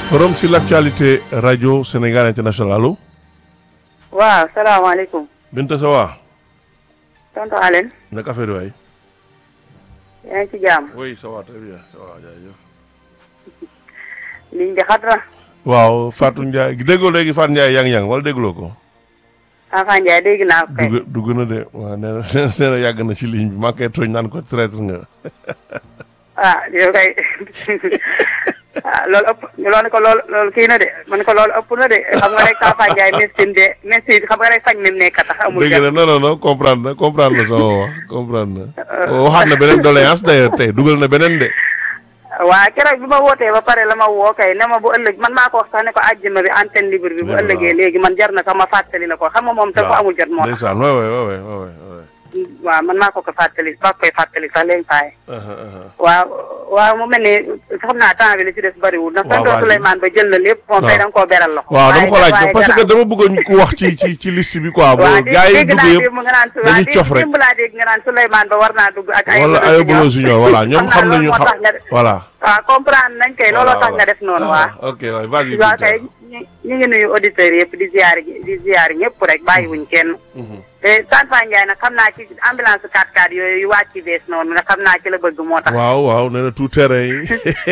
forum sur l'actualité radio Sénégal international allo. waaw salaamaaleykum. Binta ça va. tonton Alioune. naka affaire waay. yaa ngi ci jàmm. oui ça va très bien ça va jaajëf. liñ di xat na. waaw Fatou Ndiaye déggoo léegi Fatou Ndiaye yang-yang wala dégguloo ko. Afa Ndiaye dégg naa ko kay. dugg dugg na de waaw nee na nee na yàgg na ci ligne bi maa ngi koy tooñ naan ko traître nga. ah yow kay ah loolu ëpp loolu ko loolu loolu kii na de man ko loolu ëpp na de xam nga rek Afa Ndiaye médecine de médecine xam nga rek fañ mi nekk tax amul dégg na non non non comprendre na comprendre na sama wax comprendre na. waxaat na beneen doléance d'ailleurs tey dugal na beneen de. waa keroog bi ma wootee ba pare la ma woo kay ne ma bu ëllëg man maa ko wax sax ne ko àjjuma bi antenne libre bi bu waaw. ëllëgee léegi man jar na sax ma fàttali la ko xam nga moom te ko amul jot moo tax ndeysaan waay waay waay waay waay. waaw man maa ko ko fàttali maa koy fàttali sax léegi faay aha aha. waaw waaw mu mel ni xam naa temps bi li ci des bariwul ndax waaw, tonton vas-y. Souleymane ba jël na lépp moom tey waaw. da nga koo beral loxo waaw dama ko waaye- laaj waaye parce que dara- dama bëggoon ku wax ci ci ci liste bi quoi. waaw boo dégg gars yi dégg dugg naa yëpp démb nga naan su- dañuy waaw cof rek. démb laa dégg nga naan Souleymane ba war naa dugg ak ay wala ay Bolo Junior voilà ñoom naa xam loolu nañu moo xam tax nga def voilà. waaw comprendre nañ kay looloo tax nga def noonu waa ok waay vas-y. waaw Binta. kay ñu ñu ngi nuyu auditeurs yëpp di ziar di ziar ñëpp rek bàyyiwuñ kenn Mhm. te Tanfa Ndiaye nag xam naa ci ambulance 4x4 yooyu yu wàcc ci bees noonu nag xam naa ci la bëgg moo tax waaw waaw nee na tout terrain yi.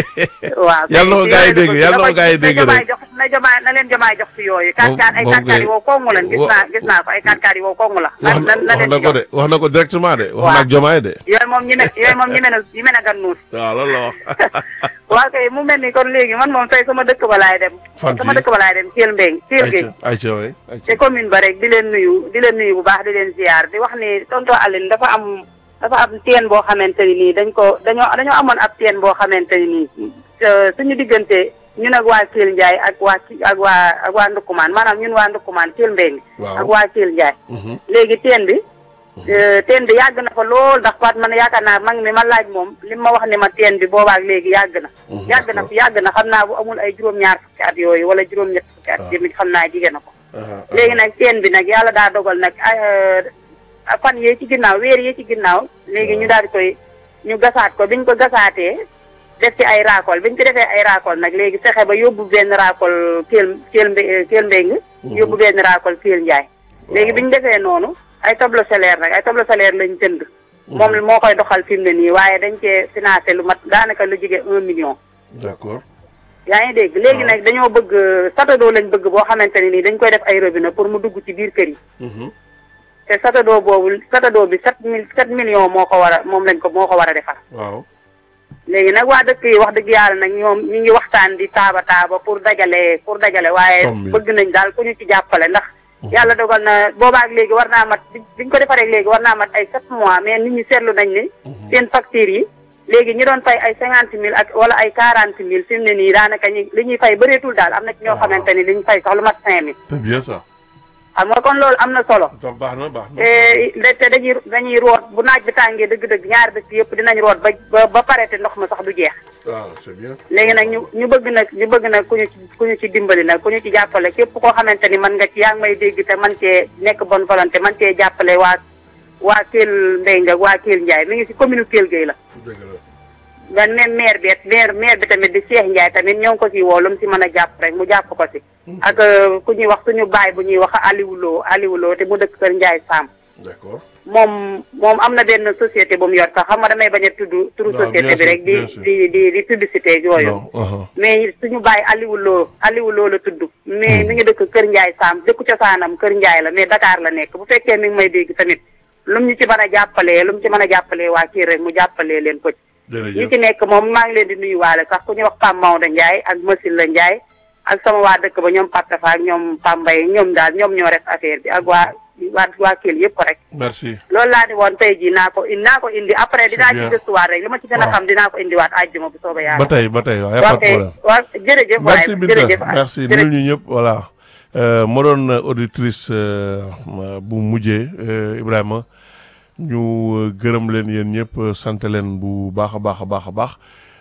waaw Yàlla na ko ci gars yi yooyu la dégg, bëgg. yàlla na ko Na gars yi dégg na jamaay rek. jox na jamaay na leen jamaay jox ci yooyu. Moom- 4x4 ay moom 4x4 yi kay- wow kongu leen gis wa- naa gis naa ko ay 4x4 yi wow kongu la. wax na na na wax leen na ci ko jox de wax na ko directement de. wax Waaw. na ak jomaay de. yooyu moom ñi me yooyu moom ñi me na ñi me na gan nuus. waaw loolu la wax. waaw kay mu mel ni kon léegi man moom tey sama dëkk ba laay dem. Fan sama fii? dëkk ba laay dem Thiel Mbeng Thiel Gueye. ayca ayca waay ayca. te commune ba rek di leen nuyu di leen nuyu bu baax di leen ziar di wax ni tonton Aline dafa am dafa am teen boo xamante ni nii dañ ko dañoo dañoo amoon ab teen boo xamante ni nii euh, suñu diggante ñun ak waa Thiel Ndiaye ak waa Ki- ak waa ak waa Ndukkumaan maanaam ñun waa Ndukkumaan Thiel Mbeng Waaw. ak waa Thiel Ndiaye Mhm. léegi teen bi euh, teen bi yàgg na fa lool ndax Faat man yaakaar naa mag mi ma laaj moom li ma wax ni ma teen bi boobaak léegi yàgg na Mhm, yàgg na fi yàgg na xam naa bu amul ay juróom-ñaar fukki at yooyu wala juróom-ñett fukki at Waaw. jëmi xam naa jigéen na ko Aha, léegi nag teen bi nag yàlla daa dogal nag ay fan yee ci ginnaaw weer yee ci ginnaaw léegi ñu daal di koy ñu gasaat ko biñ ko gasaatee def ci ay raakol biñ ci defee ay raakol nag léegi fexe ba yóbbu benn raakol Kell Kell Mbe Kell Mbeng yóbbu benn raakol Kell Njaay léegi biñ defee noonu ay tableau solaire nag ay tableau solaire lañ jënd moom moo koy doxal fi mu ne nii waaye dañ cee financé lu mat daanaka lu jige un million d'accord. yaa ngi dégg léegi nag dañoo bëgg satadoo lañ bëgg boo xamante ne nii dañ koy def ay robinet pour mu dugg ci biir kër yi Mhm. te satadoo boobu satadoo bi sept mille sept millions moo ko war a moom lañ ko moo ko war a defar waaw. léegi nag waa dëkk yi wax dëgg yàlla nag ñoom ñu ngi waxtaan di taaba taaba pour dajale pour dajale waaye Somme bi. bëgg nañ daal ku ñu ci jàppale ndax yàlla dogal na boobaak léegi war naa mat bi- biñ ko defaree léegi war naa mat ay sept mois mais nit ñi seetlu nañ ni seen facture yi léegi ñi doon fay ay cinquante mille ak wala ay quarante mille fi mu ne nii daanaka ñi li ñuy fay bëreetul daal am na ci ñoo Ah. xamante ni li ñu fay sax lu mat cinq mille c'est bien ça. xam nga kon loolu am na solo donc baax na baax na. te te dañuy dañuy root bu naaj bi tàngee dëgg-dëgg ñaari dëkk yëpp dinañ root ba ba ba pare te ndox ma sax du jeex waaw c'est bien. léegi nag ñu ñu bëgg nag ñu bëgg nag ku ñu ci ku ñu ci dimbali nag ku ñu ci jàppale képp koo xamante ni man nga ci yaa ngi may dégg te man cee nekk bonne volonté man cee jàppale waa waa Kell Mbengue ak waa Kell Ndiaye mi ngi ci commune Kell Gueye la dëgg la. man même maire bi maire maire bi tamit di Cheikh Ndiaye tamit ñoo ngi ko ci woo lu mu si mën a jàpp rek mu jàpp ko si ak euh, ku ñuy wax suñu baay bu ñuy wax Aliou Lo Aliou Lo te mu dëkk Kër Ndiaye Sam d'accord. moom moom am na benn société bu mu yor sax xam nga damay bañ a tudd turu waaw, société bien bi sûr, rek di bien sûr. di di di publicité ak yooyu non. aha. mais suñu bàyyi Aliou Lo Aliou Lo la tudd mais mi ngi dëkk Kër Ndiaye Sam dëkku cosaanam Kër Ndiaye la mais Dakar la nekk bu fekkee mi ngi may dégg tamit lu mu ñu ci mën a jàppalee lu mu ci mën a jàppalee waa kii rek mu jàppalee leen ko ci ñi jërëjëf. ci nekk moom maa ngi leen di nuyuwaale sax ku ñuy wax Pam Maodo Ndiaye ak Masil la Ndiaye ak sama waa dëkk ba ñoom Patafa ak ñoom Pambay ñoom daal ñoom ñoo def affaire bi ak waa waa waa Kell yëpp rek merci. loolu laa di woon tey jii naa ko indi naa ko indi après dinaa bien. ci gëstuwaat rek li ma ci gën a Waaw. xam dinaa ko indiwaat àjjuma bu soobee yàlla ba tey ba tey waaw y a pas waaw de kay problème. waaw jërëjëf waay merci Binta jërëjëf merci jërëjëf. nul ñu ñëpp voilà Euh, ma doon auditrice euh, bu mujjee euh, Ibrahima ñu euh, gërëm leen yéen ñëpp euh, sant leen bu baax a baax a baax a baax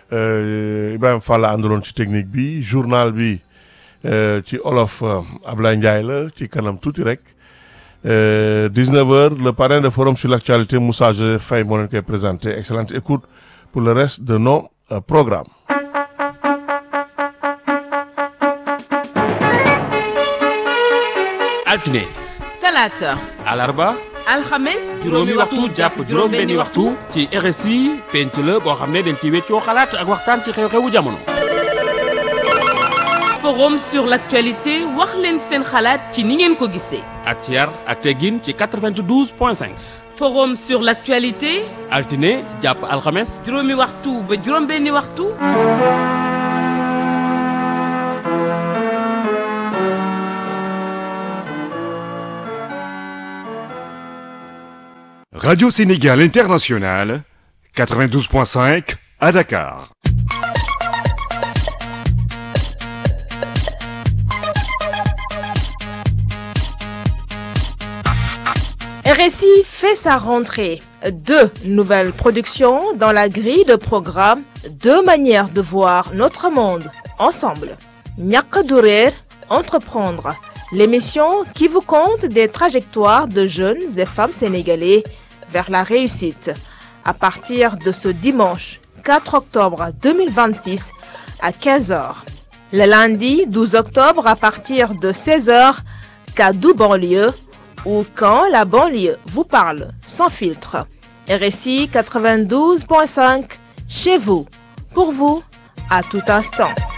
Euh, Ibrahima Fall la àndaloon ci technique bi journal bi euh, ci olof euh, Ablaye Ndiaye la ci kanam tuuti rek Euh, 19h le parrain de forum sur l'actualité Moussa Joseph Faye moo leen koy présenté excellente écoute pour le reste de nos euh, programmes altine talaata alarba alxames juróomi waxtu jàpp juróom benni waxtu ci RSI penc la boo xam ne dañ ci weccoo xalaat ak waxtaan ci xew-xewu jamono forum sur l'actualité wax leen seen xalaat ci ni ngeen ko gisee ak ci yar ak teggin ci 92 point 5 forum sur l'actualité altine jàpp alxames juróomi waxtu ba juróom benni waxtu Radio Sénégal International, 92.5 à Dakar. RSI fait sa rentrée. Deux nouvelles productions dans la grille de programme, deux manières de voir notre monde ensemble. Ñàkk du réer, entreprendre, l'émission qui vous conte des trajectoires de jeunes et femmes sénégalais vers la réussite. À partir de ce dimanche 4 octobre 2026 à 15h. Le lundi 12 octobre à partir de 16h, Kaddu banlieue ou quand la banlieue vous parle sans filtre. RSI 92.5 chez vous, pour vous, à tout instant.